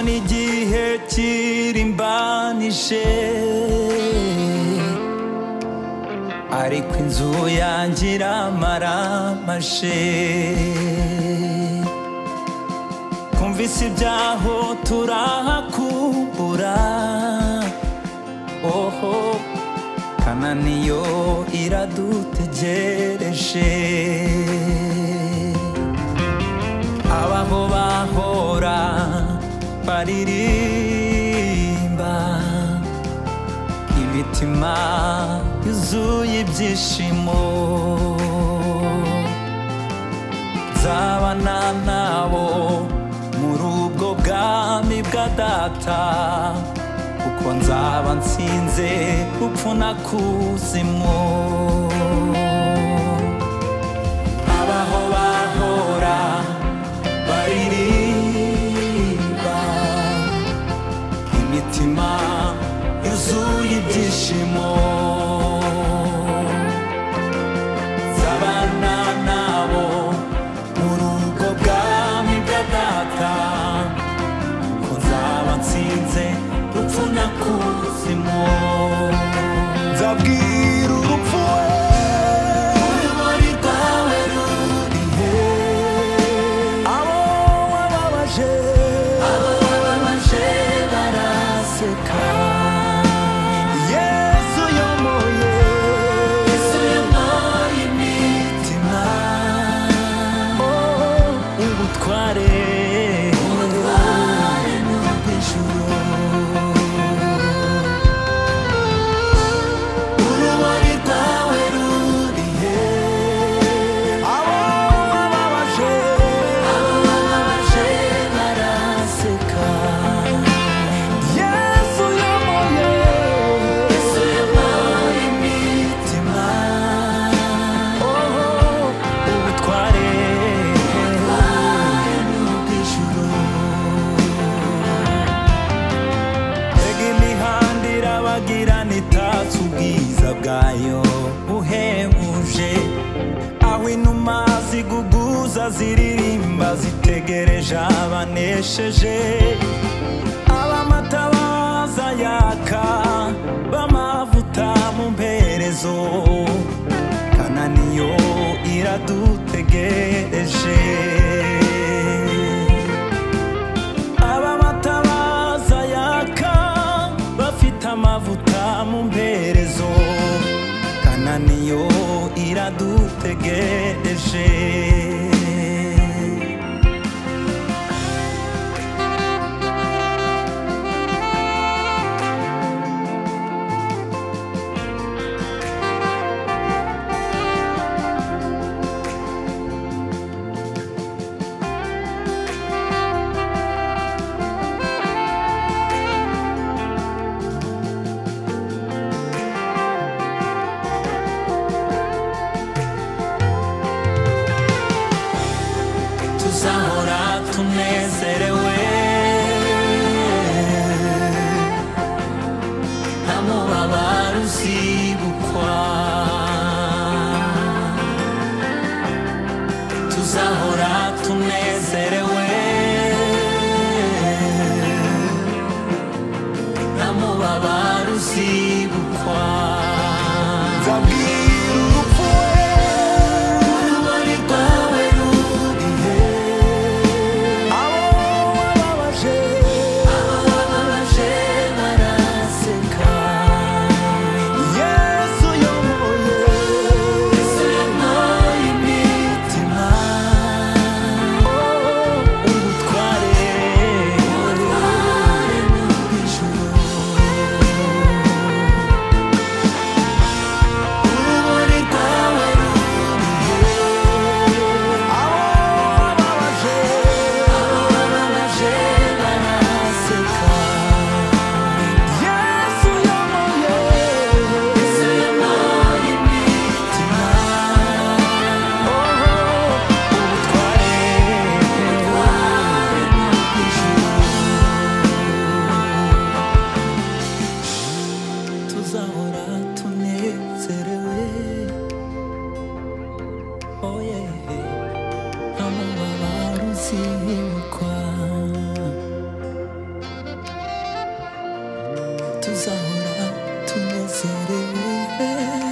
n'igihe kirimbanije ariko inzu yanjye iramaramashe kumvise ibyaho turahakumbura oho kananiyo iradutegereje abaho bahora baririmba imitima yuzuye ibyishimo nzabana nabo muri ubwo bwami bwa data kuko nzaba nsinze upfu na kuzimu abaho bahora baririmba imitima yuzuye ibyishimo z'abana nabo muri ubwo bwami bwa data ko nzaba nsinze urupfu na kuzimu nzabwira urupfu urumuri rwawe rurihe abo wababaje abo wababaje baraseka yesu yomoye yesu yomoye imitima oh, ubutware ubutware n'ubw'ijuru urumuri rwawe rurihe abo wababaje abo wababaje baraseka yesu yomoye yesu yomoye imitima oh ubutware ubutware n'ubw'ijuru mbega imihanda irabagirana itatse ubwiza bwayo buhebuje aho inuma ziguguza ziririmba zitegereje abanesheje abamata baza yaka b'amavuta mu mperezo kananiyo iradutegereje abamatabaza yaka bafite amavuta mu mperezo kananiyo iradutegereje tuzahora tunezerewe nta mubabaro uzibukwa tuzahora tunezerewe nta mubabaro uzibukwa nzabwira urupfu urumuri rwawe rurihe abo wababaje abo wababaje baraseka yesu yomoye yesu yomoye imitima oh ubutware ubutware n'ubw'ijuru tuzahora tunezerewe